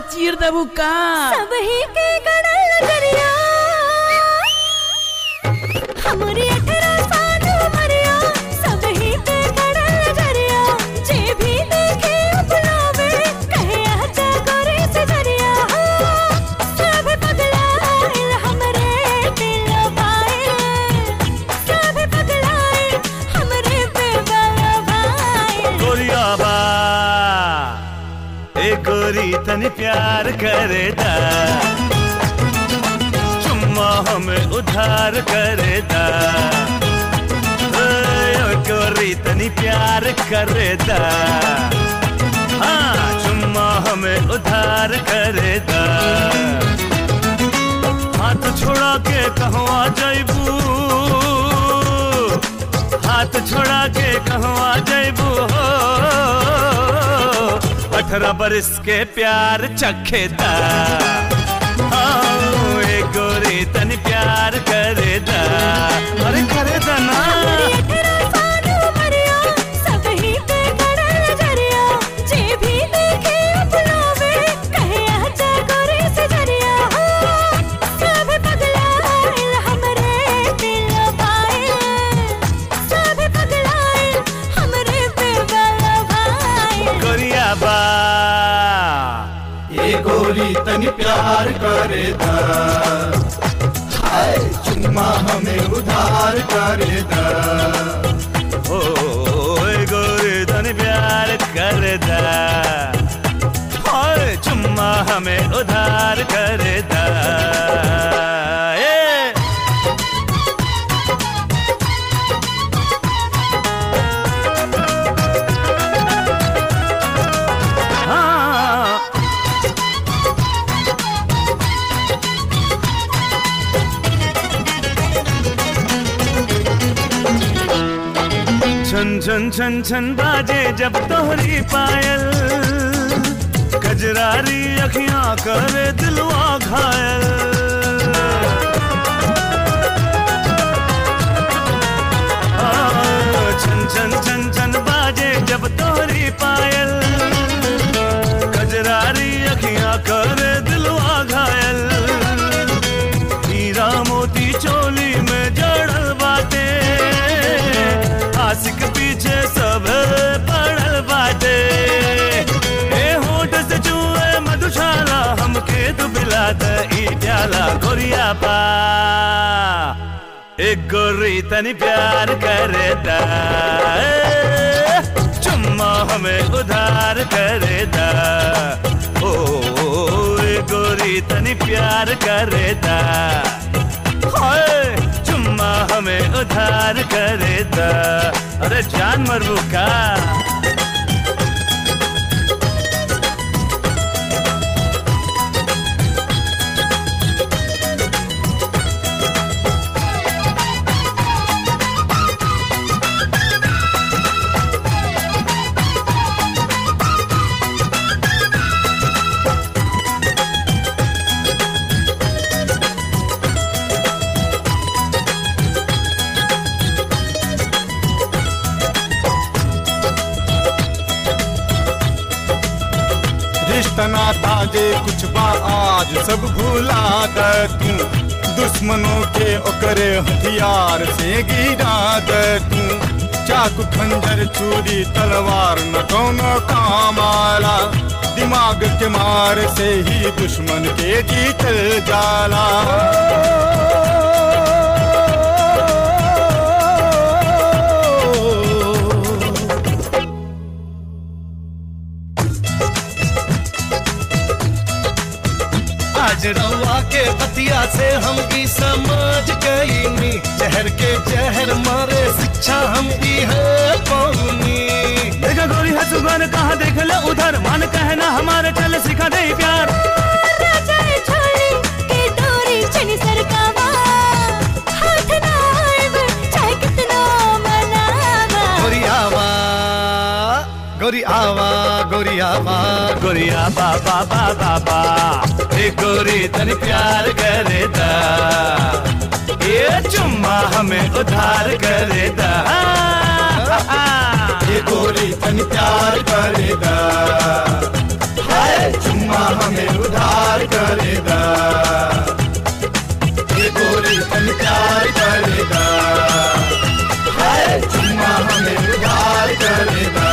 चीर देबू का सब ही के गड़ल नजरिया हमरी अठरा साल उमरिया सब ही के गड़ल नजरिया जे भी देखे अपनावे कहे आजा गोरी से जरिया सब पगलाइल हमरे दिल बाइल सब पगलाइल हमरे बेबल बाइल गोरिया बा ए गोरी तन प्यार करेदा चुम्मा हमें उधार करेदा ए गोरी तनी प्यार करेदा हाँ चुम्मा हमें उधार करेदा हाथ छोड़ा के कहवा जैबू हाथ छोड़ा के कहवा जैबू हो अठारह बरस के प्यार चखेदा हाँ, ए गोरी तनी प्यार करेदा अरे करेदा ना अठरा साल उमरिया सब ही पे गड़ल नजरिया जे भी देखे अपनावे कहे आजा गोरी से जरिया सब पगलाइल हमरे दिल बाइल सब पगलाइल हमरे बेबल भाई गोरिया बा ये गोरी तनी प्यार करे दा हाय चुम्मा हमें उधार करे दा ओ ए गोरी तनी प्यार करेदा हाय चुम्मा हमें उधार करेदा ए हाँ छन छन छन छन बाजे जब तोहरी पायल कजरारी अखियां करे दिलवा घायल आ, छन छन छन छन बाजे जब तोहरी पायल कजरारी अखियां करे दिलवा घायल हीरा मोती चोली में जड़ल बाटे आशिक पीछे सब पड़ल बाटे ए होठ से चूहे मधुशाला हमके दुबिला द ई प्याला गोरिया पा एक गोरी तनी प्यार करे दा ए, चुम्मा हमें उधार करे दा ओ ए गोरी तनी प्यार करे दा हाय चुम्मा हमें उधार करे दा अरे जान मरबू का रिश्ता नाता जे कुछ बा आज सब भूला दे तू दुश्मनों के ओकरे हथियार से गिरा दे तू चाकू खंजर छुरी तलवार न कोनो काम आला दिमाग के मार से ही दुश्मन के जीतल जाला आज रवा के बतिया से हम की समझ गईनी जहर के जहर मारे शिक्षा हम की है पौनी देखा गोरी है सुगन कहाँ देख ले उधर मन कहना हमारे चल सिखा दे प्यार राजाए छोड़ी के डोरी चनी सरकावा हाथ ना आइब चाहे कितना मनावा गोरी आवा गोरी आवा गोरिया बा गोरिया बाबा बाबा बा ए गोरी तनी प्यार करे दा ये चुम्मा हमें उधार करे दा ये गोरी तन प्यार करेगा हाय चुम्मा हमें उधार करेगा ये गोरी तन प्यार करेगा हाय चुम्मा हमें उधार करेगा